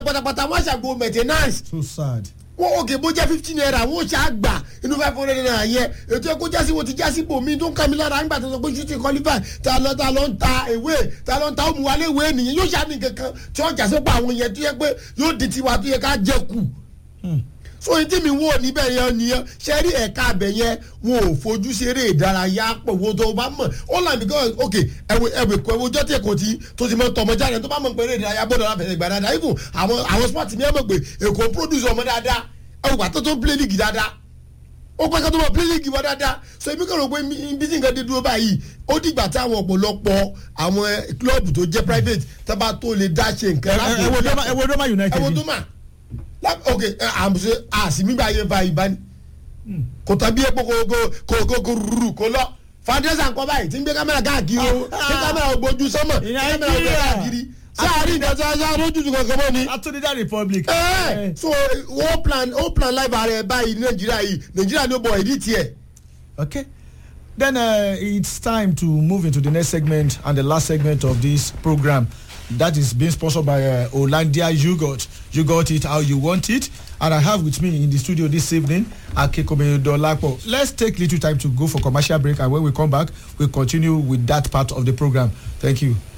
pátápátá wọ́n ṣàgbo maintenance so sad. wọ́n òkè bó jẹ́ fifteen naira wọ́n ṣá gbà inú five hundred naira yẹn ètò ẹ̀kọ́ jásí wo ti jásí bò mí tó ń kà mí lára nígbà tó sọ pé shooting qualify ta lọ ta lọ ń ta ìwé ta lọ ń ta òmùwálé ìwé nìyẹn yóò ṣá ní kankan tí wọ́n jásí pa àwọn yẹn tó yẹ pé yóò di tiwa tó yẹ ká jẹ kù so èyí tí mi wò níbẹ̀ yẹn nìyẹn ṣe rí ẹ̀ka abẹ yẹn wọn ò fojú ṣeré ìdárayá pọ̀ wo tó bá mọ̀ ó là because ok ẹ̀wẹ̀ ẹ̀wẹ̀ kọ ẹ̀wọ̀ ọjọ́ tí èkó ti tó ti mọ tọmọ jáde tó bá mọ̀ pé eré ìdárayá gbọ́dọ̀ láfẹ̀ẹ́ ìgbà dáadáa even àwọn àwọn sport mi ẹ̀ mọ̀ pé èkó ń produce ọmọ dáadáa ẹ̀wọ̀ pàtó tó ń play league dáadáa ó pẹ́ ká tó mọ̀ play league wọ́n dáadáa so ebi kàn rò pé bí tí nǹkan dé dúró báyìí ó dìgbà tí àwọn ọ̀pọ̀lọpọ̀ àwọn club tó jẹ́ private tó bá tó lè dá ṣe nǹkan láti ẹ wo Roma ẹ wo Roma United. ẹ wo tó mà Lá- ok ẹ, àmùsẹ àsìmígbà yẹn fa ìbá ni kò tàbí epo kò kò kò kò kò rúru kò lọ fàdésà nǹkan báyìí tí ń gbé kámẹ́rà káàkiri o tí kámẹ́rà ògbójú sọ́mọ̀ tí kámẹ́rà ògbójú káàkiri sáàárín ìgbà tí a ṣe arójútù kankan mọ́ ni. Atúndídá Republic. ẹ so wọ́n plan wọ́n plan live ààrẹ báyìí ní nàìjíríà yìí nàìjíríà ni ó bọ̀ ìdí tiẹ̀. Okay. Then uh, it's time to move into the next segment and the last segment of this program. That is being sponsored by uh, Olandia Yogurt. You got it how you want it. And I have with me in the studio this evening Akekome Dolapo. Let's take little time to go for commercial break and when we come back, we'll continue with that part of the program. Thank you.